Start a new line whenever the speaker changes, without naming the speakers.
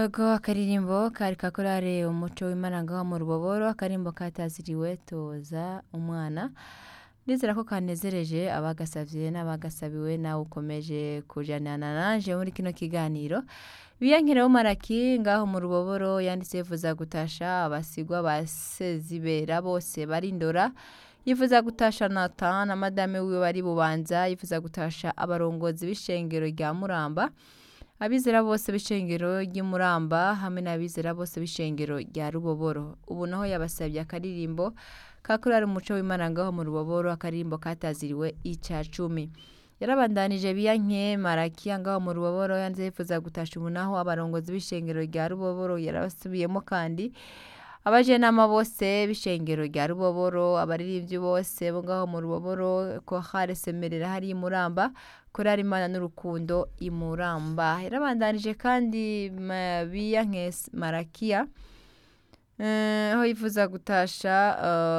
Ako akaririmbo kari kakorare umuco w'Imana ngaho mu ruboboro akarimbo kataziriwe toza umwana ndizera ko kanezereje abagasavye n'abagasabiwe nawe ukomeje kujanana nanje muri kino kiganiro biyankire w'umaraki ngaho mu ruboboro yanditse yifuza gutasha abasigwa ba sezibera bose barindora yifuza gutasha Nathan na madame wiwe bari bubanza yifuza gutasha abarongozi b'ishengero rya Muramba abizera bose b'ishengero ry'Imuramba hamwe n'abizera bose b'ishengero rya Ruboboro ubu naho yabasabye akaririmbo kakorera umuco w'Imana ngaho mu Ruboboro akaririmbo kataziriwe ica cumi yarabandanije biyanke marakiya ngaho mu Ruboboro yanze yifuza gutasha ubu naho abarongozi b'ishengero rya Ruboboro yarabasubiyemo kandi abajenama bose b'ishengero rya Ruboboro abaririmbyi bose bo ngaho mu Ruboboro ko hare semerera hari imuramba korari imana n'urukundo imuramba yarabandanije kandi ma- biyanke marakiya eh, aho yifuza gutasha eh,